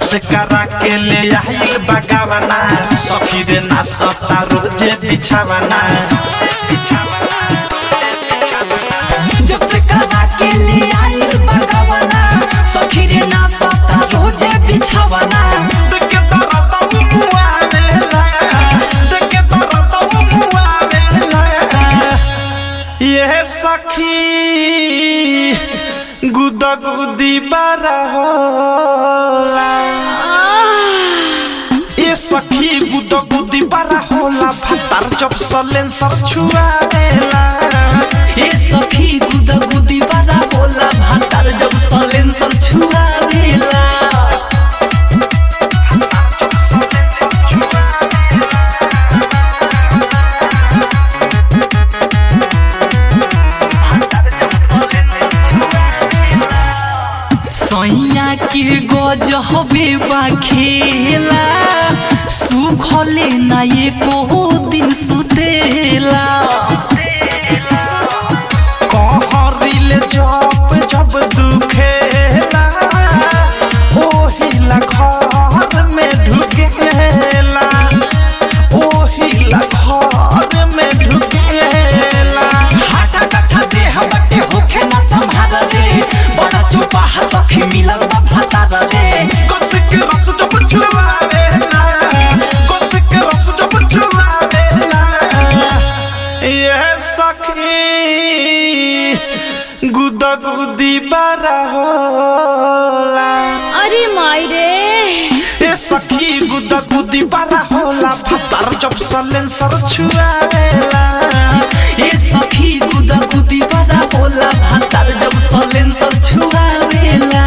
से करा के ले आइल बगावना सखी रे ना सता रोजे बिछावना जब से करा के ले आइल बगावना सखी रे ना सता रोजे बिछावना देखे तोरा तो मुआ बेला देखे तोरा तो मुआ बेला ये सखी गुदा गुदी बारा होला ये सखी गुदा गुदी बारा होला भातार जब सलेंसर छुआवेला ए सखी गुदा गुदी बड़ा बोला भातार जब सलेंसर छुआवेला सैया के गज हबे बा खेला सुखले ना एको दिन सुतेला कहरिल जब जब दुखेला ओहिला घर में ढुकेला ओहिला घर में ढुकेला हाटा कट्ठा देह बटे होखे ना संभाल रे बड़ा चोपा सखी मिलल बा भातार रे गोसिक रस जब छुआवेला गोसिक रस जब छुआवेला ये सखी गुदा गुदी बारा होला अरे माई रे ए सखी गुदा गुदी बारा होला भातार जब सलेंसर छुआवेला ए सखी गुदा गुदी बड़ा बोला भातार जब सलेंसर छुआवेला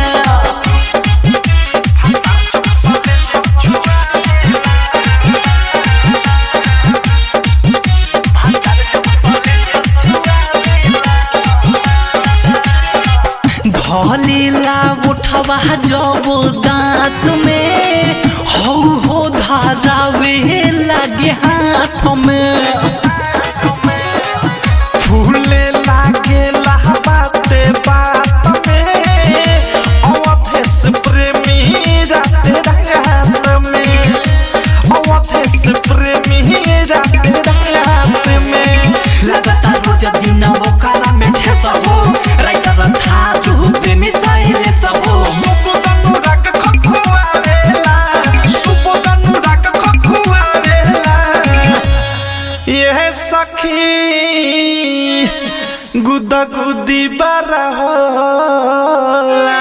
ढलेला उठवा जब दांत में हो हो धारावे लगे हाथ में फूले लागे बाते बात में अवधेश प्रेमी रात रात में अवधेश प्रेमी रात रात में लगता रोज दिन वो काला में ठेस हो राइटर था रूप में साइले सब हो सुबोधनु राग खखुआवेला सुबोधनु राग खखुआवेला यह सखी गुदा गुदी बारा होला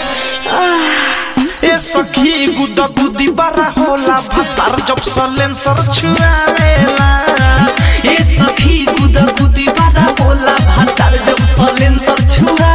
ए सखी गुदा गुदी बारा होला भातार जब सलेंसर छुआवेला ए सखी गुदा गुदी बड़ा बोला भातार जब सलेंसर छुआ